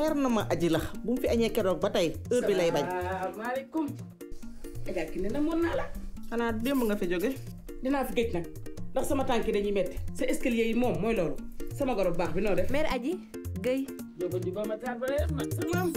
leer na ma aji la bu mu fi añee keroog ba tey heure bi lay bañ salaamaaleykum. Adja ki ne na mën naa la. xanaa démb nga fi jóge dinaa fi géej nag ndax sama tànk yi dañuy metti sa escalier yi moom mooy loolu sama goro bu baax bi noo def. mère Aji Guèye Jóoba ju ba ma taar ba def nag salaam.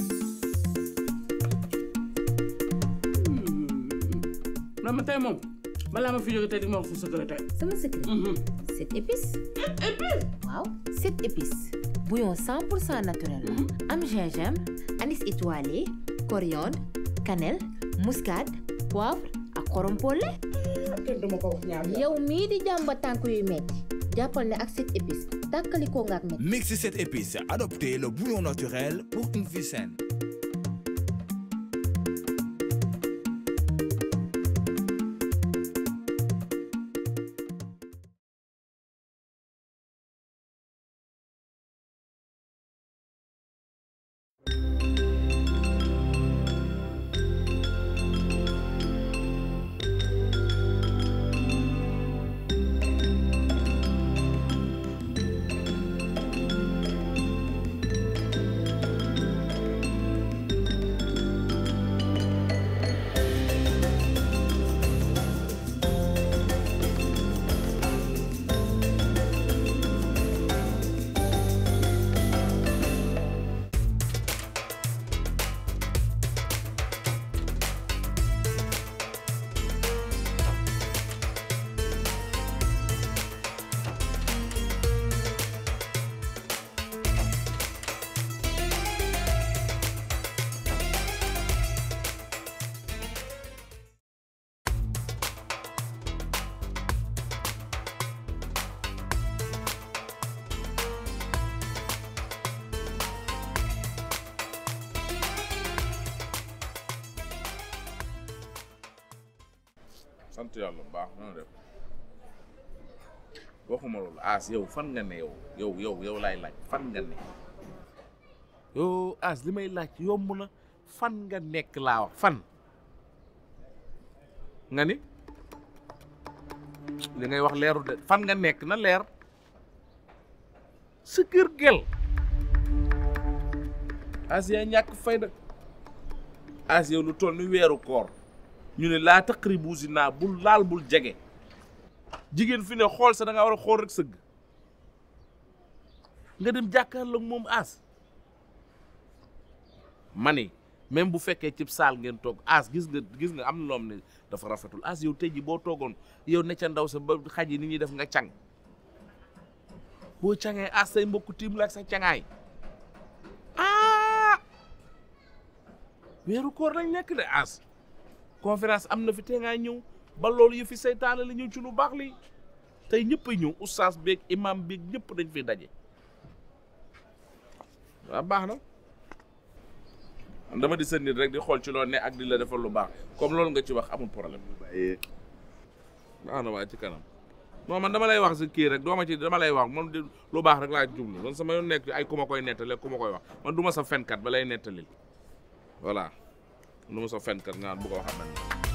non ma tey moom balaa ma fi jóge tey di ma wax sa secret tey. sama secret sept épices waaw sept épices bouillon 100% naturel la am gingembre anis étoilé coriandre cannelle muscade poivre ak xorom polle kenn duma ko wax ñaar yoon. yow mii di jàmba tànk yuy metti jàppal ne ak sept épices tàkkalikoo nga ak metti Mixez cette épice, adoptez le bouillon naturel pour une vie saine. sant yàlla bu baax na def waxuma loolu as yow fan nga ne yow yow yow yow laay laaj fan nga ne yow as li may laaj yomb na fan nga nekk laa wax fan nga ni li ngay wax leeru de fan nga nekk na leer sa kër gel as yaa ñàkk fayda as yow lu toll ni weeru koor ñu ne laa taqribu zina bul laal bul jege jigéen fi ne xool sa da nga war a xool rek sëgg nga dem jàkkaarloog moom as ma ni même bu fekkee cib saal ngeen toog as gis nga gis nga am na loom ne dafa rafetul as yow tey ji boo toogoon yow ne ca ndaw sa ba xaj yi ni ñuy def nga càng boo cangee as say mbokku tiim la ak sa cangaay ah weeru koor lañ nekk de as conférence am na fi te ngaa ñëw ba loolu yu fi seytaane la ñëw ci lu baax li tey ñëpp a ñëw oustaz beeg imam beeg ñëpp dañ fi daje waaw baax na dama di sa nit rek di xool ci loolu ne ak di la defal lu baax comme loolu nga ci wax amul problème baax na waa ci kanam non man dama lay wax si kii rek doo ma ci dama lay wax moom di lu baax rek laa jublu man sama yoon nekk ay ku ma koy nettali ku ma koy wax man du ma sa fenkat ba lay nettalil voilà du ma sa fenkat nga bu ko waxal man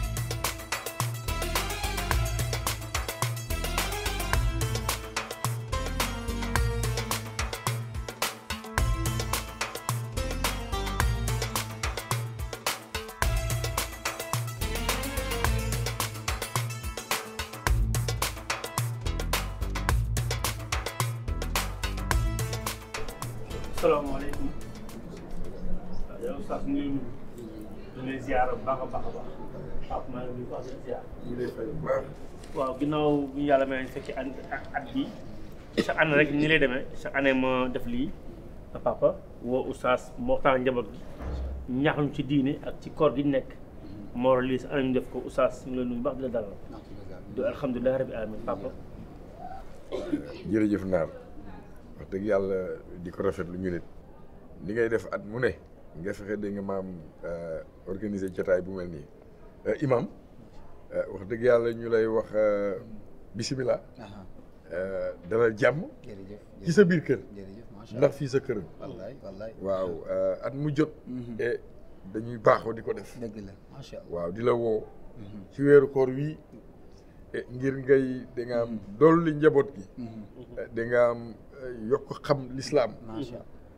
salaamaaleykum waaw yow sax ñu ngi ñu ngi lay ziar bu baax a baax a baax Pape maa ngi nuyu baax di ziar. ñu lay fay bu baax. waaw ginnaaw bu ñu yàlla may fekki at at bi chaque année rek ni lay demee chaque année ma def lii sa papa woo oustaz moo waxtaan njaboot gi ñaax ñu ci diine ak ci koor gi ñu nekk moo waral lii sa année ñu def ko oustaz ñu ngi lay nuyu baax di la dalal du alhamdulilah rabbi alamin papa jërëjëf naar wax dëgg yàlla di ko rafetlu ñu nit li ngay def at mu ne nga fexe dégg nga maam organiser jotaay bu mel nii imam wax dëgg yàlla ñu lay wax bisimilah dalal jàmm jërëjëf ci sa biir kër jërëjëf macha ndax fii sa kër wallaay wallaay waaw at mu jot e dañuy baaxoo di ko def dëgg la macha allah waaw di la woo ci weeru koor wii ngir ngay da nga am dolli njaboot gi da nga am yokk xam lislaam macha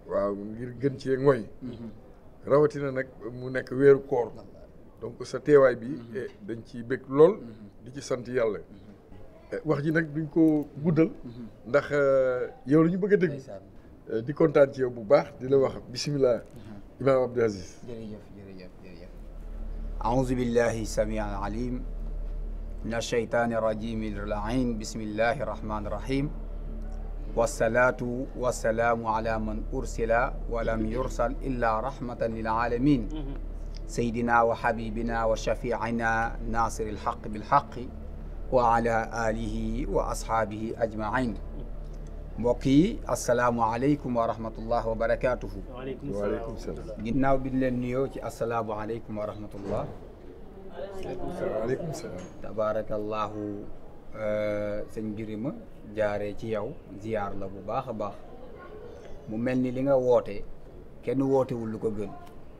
waaw ngir gën cee ngoy rawatina nag mu nekk weeru koor donc sa teewaay bi eh, dañ ciy bëgg lool di ci sant yàlla Eh, wax ji nag duñ ko guddal ndax eh, yow la ñu bëgg a dégg Eh, di kontaan ci yow bu baax di la wax bisimilah imaam Abdou Aziz jërëjëf jërëjëf jërëjëf أعوذ بالله السميع العليم من الشيطان الرجيم اللعين بسم الله الرحمن الرحيم والصلاة والسلام على من أرسل ولم يرسل إلا رحمة للعالمين سيدنا وحبيبنا وشفيعنا ناصر الحق بالحق وعلى آله وأصحابه أجمعين mbokki asalaamualeykum wa rahmatullah wa barakaatuhu waaleykum waaleykum salaam salaam ginnaaw bi ñu leen nuyoo ci asalaamualeykum wa rahmatullah waaleykum salaam tabaarakallahu sëñ Birima jaaree ci yow ziyaar la bu baax a baax mu mel ni li nga woote kenn wootewul lu ko gën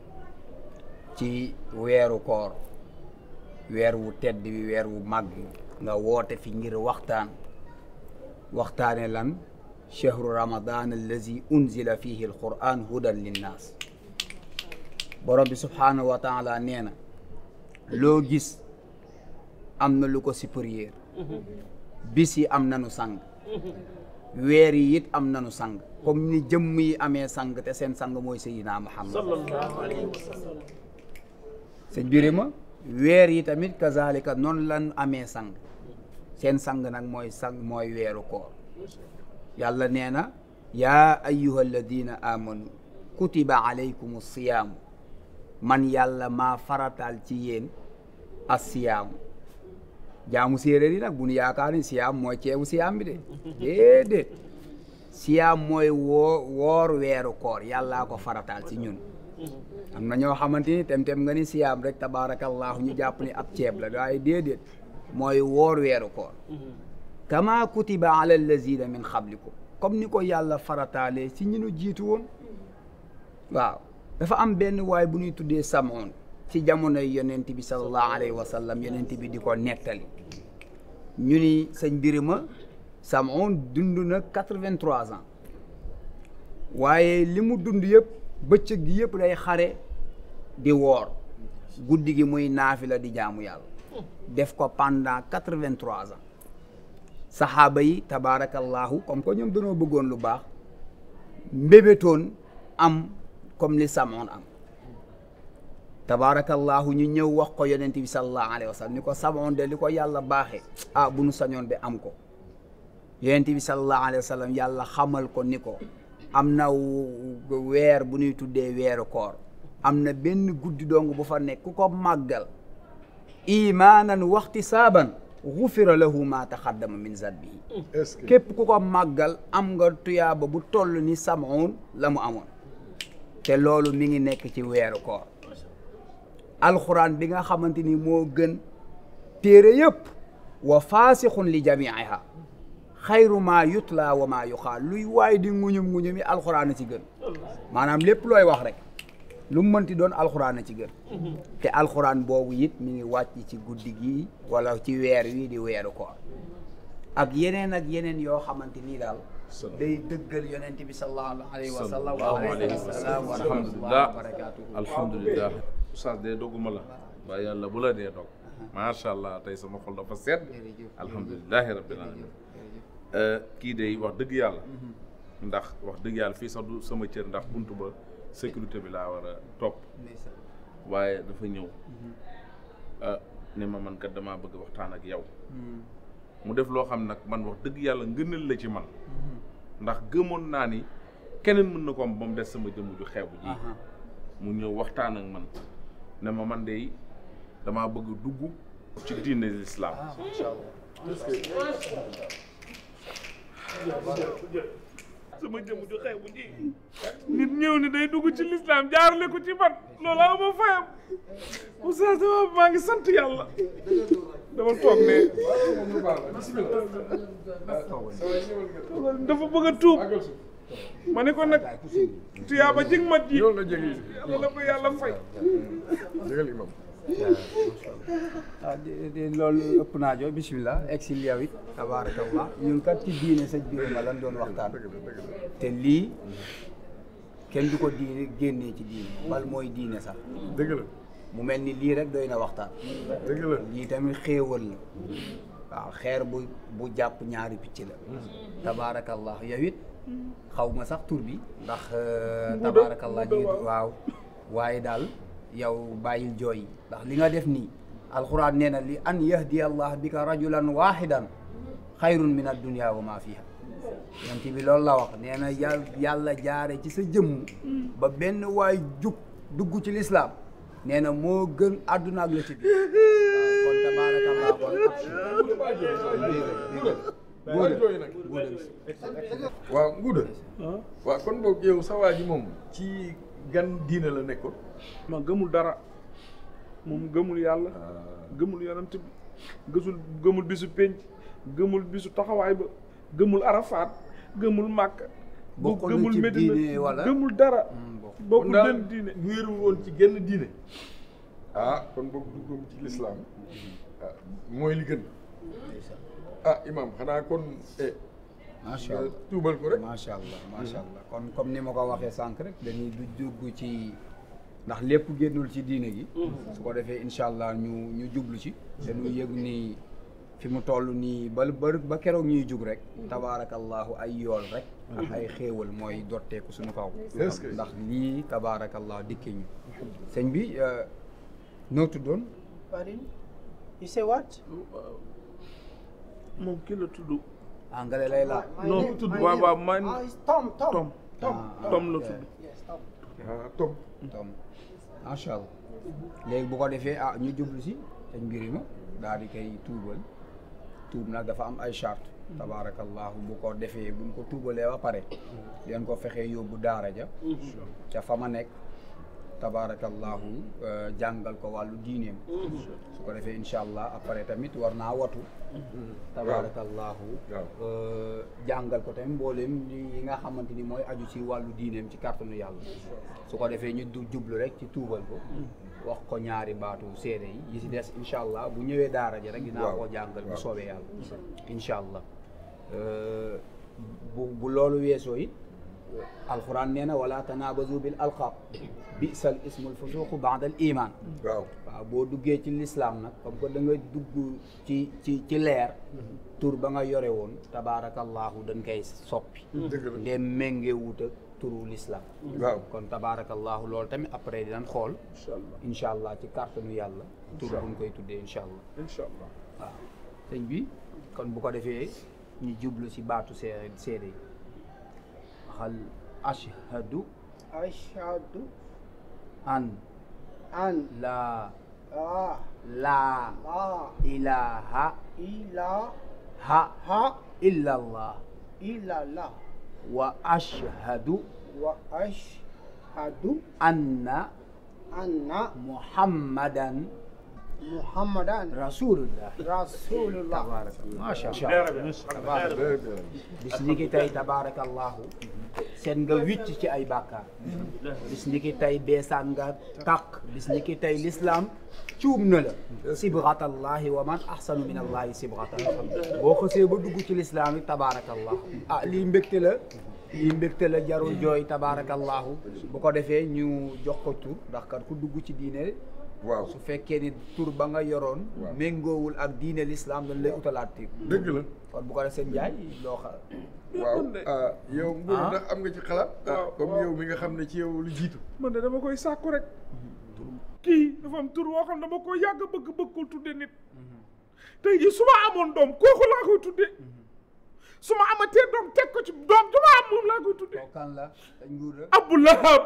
ci weeru koor weer wu tedd bi weer wu màgg nga woote fi ngir waxtaan waxtaane lan chahru ramadan allazi unzila fihi alquran hudan linnaas borom bi subhaanahu wa taala nee na loo gis am na lu ko supérieur bis yi am nanu sang weer yi it am nanu sang comme ni jëmm yi amee sang te seen sang mooy Seydina Muhammad sallallahu alayhi wa sallam sëñ Birima weer yi tamit kazalika noonu lan amee sang seen sang nag mooy sang mooy weeru koor yàlla nee na yaa ayyuha alladina amanu kutiba alaykum siyaamu man yàlla maa farataal ci yéen assiyaamu jaamu séeréer yi nag bu nu yaakaar ni siyaam mooy ceebu siyaam bi de déedéet siyaam mooy woo woor weeru koor yàllaa ko farataal ci ñun am na ñoo xamante ni tem-tem nga ni siyaam rek tabaarakallaahu ñu jàpp ni ab ceeb la waaye déedéet mooy woor weeru koor kama kutiba ala allazina min xablikum comme ni ko yàlla farataalee ci ñi nu jiitu woon waaw dafa am benn waay bu ñuy tuddee samoon ci jamonoy yonent bi sallallahu alayhi wa sallam yonent bi di ko nettali ñu ni sëñ Birima samoon dund na quatre-vingt-trois ans waaye li mu dund yëpp bëccëg gi yëpp day xare di woor guddi gi muy naafila di jaamu yàlla def ko pendant quatre-vingt-trois ans saxaaba yi tabaarakallahu comme que ñoom dañoo bëggoon lu baax mbébétoon am comme li samoon am tabaarakallahu ñu ñëw wax ko yonent bi sallallahu alayhi wa sallam ni ko samoon de li ko yàlla baaxee ah bu nu sañoon de am ko yonent bi sallallahu alayhi wa sallam yàlla xamal ko ni ko am na weer bu ñuy tuddee weeru koor am na benn guddi dong bu fa nekk ku ko màggal imaanan waxti saaban gufira lahu ma taxaddama min zanbihi est-ce que képp ku ko màggal am nga tuyaaba bu toll ni samoon la mu amoon te loolu mi ngi nekk ci weeru koor alxuraan bi nga xamante ni moo gën téere yëpp wa faasixun li jamiiha xayru maa yutla wa maa yuxaal luy waay di nguñum nguñum yi alxuraan a ci gën maanaam lépp looy wax rek lu mu mënti doon alxuraan a ci gën te alxuraan boobu it mi ngi wàcc ci guddi gi wala ci weer wi di weeru koor ak yeneen ak yeneen yoo xamante nii daal day dëggal yonent bi sallallahu alayhi wa sallam wa alayhi wa sallam wa rahmatullahi wa barakatuhu alhamdulilah oustaz de dogguma la waaye yàlla bu la dee dog macha allah tey sama xol dafa sedd alhamdulilahi rabbil alamin kii de wax dëgg yàlla ndax wax dëgg yàlla fii sax du sama cër ndax buntu ba sécurité bi laa war a topp waaye dafa ñëw ne ma man kat damaa bëgg waxtaan ak yow mu def loo xam nag man wax dëgg yàlla ngënal la ci man ndax gëmoon naa ni keneen mën na ko am ba mu des sama jëmm ju xeebu ji mu ñëw waxtaan ak man ne ma man de damaa bëgg dugg ci diine l'islam sama jëmm ju xeebu ji nit ñëw ni day dugg ci l'islam jaarale ko ci man loolu aw ma fayam oustaz dama maa ngi sant yàlla dama toog ne dafa bëgg a tuub ma ne ko nag tuyaaba jig ma ji yow nga jege yàlla la ko yàlla fay jégal imam ah di di loolu ëpp naa joo bisimilah exil yow it tabaarakallah ñun kat ci diine sëñ Birima lan doon waxtaan te lii kenn du ko diine génnee ci diine bal mooy diine sax dëgg la mu mel ni lii rek doy na waxtaan dëgg la lii tamit xéewal la waaw xeer bu bu jàpp ñaari picc la tabaarakallah yow it xaw ma sax tur bi ndax tabaarakallah ji waaw waaye daal yow bàyyil jooy ndax li nga def nii alxuraan nee na li an yahdiya allah bika rajulan wahidan xayrun min addunia wa ma fiha yonent bi loolu la wax nee na yàlla yàlla jaare ci sa jëmm ba benn waay jug dugg ci lislaam nee na moo gën àdduna ak la ci biir waaw kon tabaarakallah kon waaw nguuda waaw kon boog yow sa waa ji moom ci gan diine la nekkoon ma gëmul dara moom gëmul yàlla gëmul yonent bi gësul gëmul bisu pénc gëmul bisu taxawaay ba gëmul arafaat gëmul màkk Bokkul na gëmul ci Medina diine wala? gëmul dara kon bokkul daal benn diine wéeru woon ci genn diine ah kon boog duggam ci lislaam ah mooy li gën ah imam xanaa kon eh macha nga allah tuubal ko rek macha allah macha allah kon comme ni ma ko waxee sànq rek dañuy du dugg ci ndax lépp génnul ci diine gi su ko defee incha allah ñu ñu jublu ci dañuy yëg ni fi mu toll nii ba ba ba keroog ñuy jug rek tabaarakallahu ay yool rek ak ay xéewal mooy dotteeku suñu kaw Est-ce que- ndax lii tabaarakallahu dikke ñu sëñ bi euh, noo tuddoon Pardon? You say what? moom kii la tudd anglais lay laa My non name- tudd my waaw name- waaw man Ah, it's Tom, Tom. Tom Tom. Ah, Tom la ok. tudd Yes, Tom. ah tom tom macha allah léegi bu ko defee ah ñu jublu si sëñ mbiri ma daal di koy tuubal tuub nag dafa am ay charte tabaarakallahu bu ko defee buñ ko tuubalee ba pare leen ko fexee yóbbu daara ja ca fa ma nekk tabaarakallahu euh, jàngal ko wàllu diineem su ko defee incha allah après tamit war naa watu tabaarakallahu waaw. euh, jàngal ko tamit mbooleem yi nga xamante ni mooy aju ci wàllu diineem ci kàttanu yàlla su ko defee ñu du jublu rek ci tuubal ko wax ko ñaari baatu seede yi yi si des incha allah bu ñëwee daara ji rek dinaa Waaw. koo jàngal bu Waaw. soobee yàlla incha allah Euh, bu bu loolu weesoo it alquran nee na wala tanabazu bil alqab bisal ismul fusuqu ba'da al iman waaw waaw boo duggee ci lislaam nag comme que da nga dugg ci ci ci leer tur ba nga yore woon tabaarakallahu dañ koy soppi dëgg la ndem méngee wut ak turu lislaam waaw kon tabaarakallahu loolu tamit après dinañ xool incha allah incha allah ci kàttanu yàlla tur buñ koy tuddee incha allah incha allah waaw sëñ bi kon bu ko defee ñu jublu si baatu see seede yi waxal ashhadu Ashhadu an an la la la la ilaha ilaha ha illa allah illallah wa ashhadu wa ashhadu anna anna muhammadan Muhammadan rasulullah Rasulullah. tabaarakallah macha leer allah bi leer bi very bien bis ni ki tey tabaarakallahu seen nga wicc ci ay bàkkaar bis ni ki tey beesaan nga tàq bis ni ki tey l'islam cuub na la sibratallahi wa man ahsanu min allahi sibratan boo xësee ba dugg ci l'islam yi tabaarakallahu ah lii mbégte la lii mbégte la jarul jooy tabaarakallahu bu ko defee ñu jox ko tur ndax kat ku dugg ci diine waaw su fekkee ni tur ba nga yoroon Waaw. méngoowul ak diine l'islam dañ lay utalaat tur dëgg la kon bu ko defee seen njaay loo xa waaw ah yow Mbour Ah. ndax am nga ci xalaat ah Waaw, comme waaw. yow mi nga xam ne ci yow lu jiitu man de dama koy sàkku rek kii dafa am tur woo xam ne dama ko yàgg bëgg bëggul tudde nit tey jii su ma amoon doom kooku laa koy tudde su ma amatee doom teg ko ci doom ju ma am moom laa koy tudde kooku kan la dañ nguur la Abu Lahab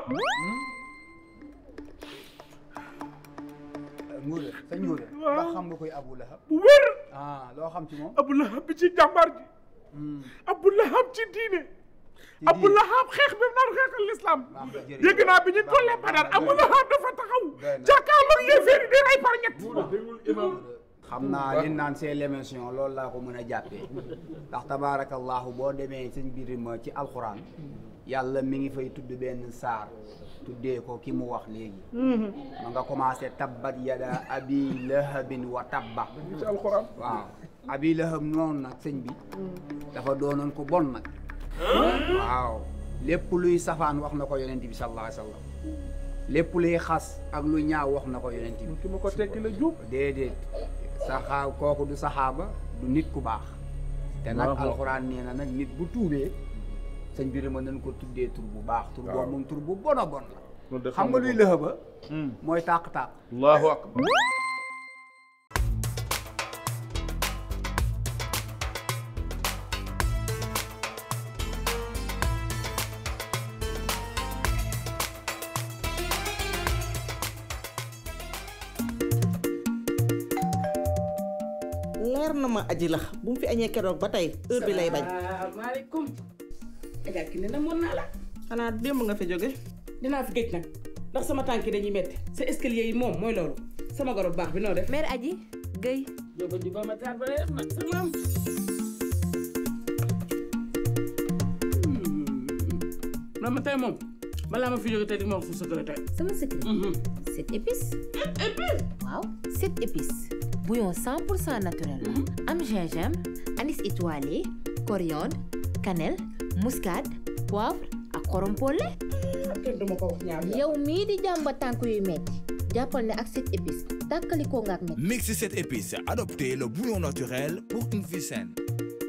nguur la sañ nguur la Waaw. ndax xam nga koy Abu Lahab bu wér ah loo xam ci moom Abu Lahab bi ci jàmbaar ji Abu Lahab ci diine Ci Abu diine. Lahab xeex bi mu naan xeexal l'islam Baax na, jërëjëf. dégg naa bi ñu tollee Badar Abu Lahab dafa taxaw jàkkaarloog yéeféeri di rey par ñett déglu imam xam naa li naan c'est l'émission loolu laa ko mën a jàppee ndax tabaarakallahu boo demee sëñ biir ma ci alxuraan yàlla mi ngi fay tudd benn saar tuddee ko ki mu wax léegi ma nga commencé tabbat yada abi lahabin wa tabba ci alxuraan waaw abi lahab noonu nag sëñ bi dafa doonoon ko bon nag waaw lépp luy safaan wax na ko yonent bi sallallahu alayhi wa sallam lépp luy xas ak lu ñaaw wax na ko yonent bi ki ma ko tekki la jub déedéet saxaa kooku du saxaaba du nit ku baax te nag Waaw. alxuraan nee na nag nit bu tuubee sëñ bi ma nañ ko tuddee tur bu baax tur Waaw. boobu moom tur bu bon a bon la loolu de xam nga luy lëxa ba mooy tàq-tàq allahu akbar leer na ma aji la bu mu fi añee keroog ba tey heure bi lay bañ salaamaaleykum. Adja ki ne na mën naa la. xanaa démb nga fi jóge dinaa fi géej nag ndax sama tànk yi dañuy metti sa escalier yi moom mooy loolu sama goro bu baax bi noo def. mère Aji Guèye Jóoba juba ma taar ba leer nag sa maam. non ma tey moom balaa ma fi jóge tey di ma wax su secret tey. sama secret sept épices waaw sept épices bouillon 100% naturel am gingembre anis étoilé coriandre cannelle muscade poivre ak xorom polle kenn du ma ko wax ñaar yow mii di jàmba tànk yuy metti jàppal ne ak sept épices tàkkalikoo nga ak metti Mixez cette épice, adoptez le bouillon naturel pour une vie saine.